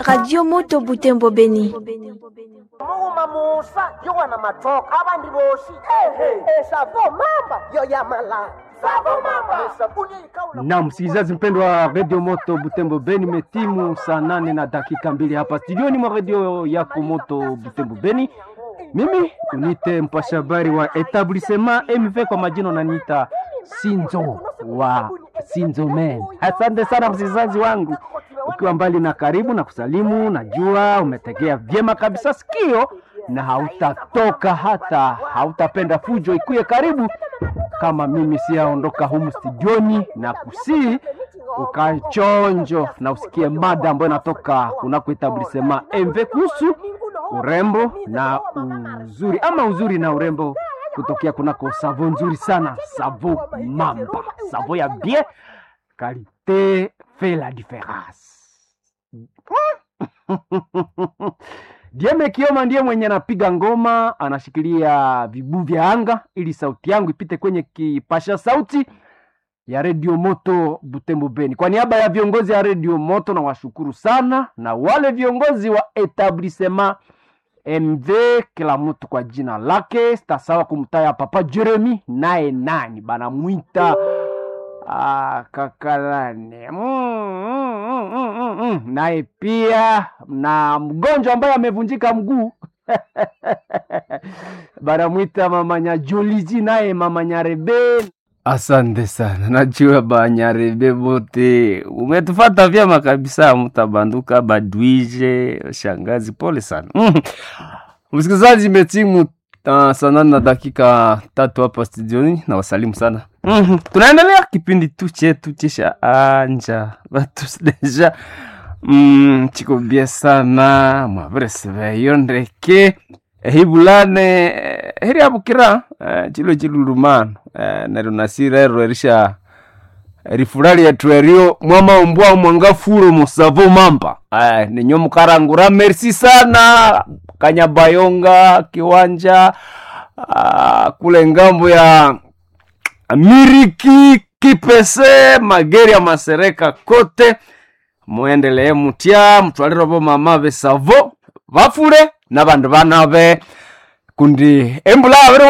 radio moto butembo beni muuma musa yo wana matoka abandi boshi ehe esavo mamba yo yamala savo mamba sabuni ikaula na msikilizaji mpendwa wa redio moto butembo beni metimu saa nane na dakika mbili hapa studioni mwa redio yako moto butembo beni mimi unite mpasha habari wa etablissement mv kwa majina unaniita sinzo wa sinzo men asante sana msikilizaji wangu ukiwa mbali na karibu na kusalimu najua umetegea vyema kabisa sikio na hautatoka hata hautapenda fujo ikuye karibu kama mimi siyaondoka humu studioni na kusii ukae chonjo na usikie mada ambayo inatoka kunako etablissement mv kuhusu urembo na uzuri ama uzuri na urembo kutokea kunako savo nzuri sana savo mamba savo ya bien qualité fait la différence Dieme Kioma ndiye mwenye anapiga ngoma, anashikilia vibu vya anga ili sauti yangu ipite kwenye kipasha sauti ya redio moto Butembo Beni. Kwa niaba ya viongozi ya redio moto na washukuru sana, na wale viongozi wa etablissement MV, kila mtu kwa jina lake. Sitasawa kumtaya Papa Jeremy, naye nani banamwita Ah, kakalane mm, mm, mm, mm, mm, mm. naye pia na mgonjwa ambaye amevunjika mguu banamwita mama Nyajoliji, naye mama Nyarebe. Asante sana, najua banyarebe bote umetufata vyema kabisa, mtabanduka badwije shangazi, pole sana mm. Msikilizaji, imetimu uh, saa nane na dakika tatu hapa studioni na wasalimu sana mm-hmm. Tunaendelea kipindi tu chetu chesha anja batu deja mm, chiko bie sana mwavereseveyo ndeke ehibulane eh, heri abukira eh, chilo chilulumano eh, neryo nasirero erisha rifurali yetu erio mwamaumbwa mwangafuro musavo mamba eh, ninyo mukarangura merci sana kanyabayonga kiwanja ah, kule ngambo ya miriki kipese mageri ya masereka kote muendelee mutya mutwalirovo mama besavo vafure na bandu banave kundi embula avere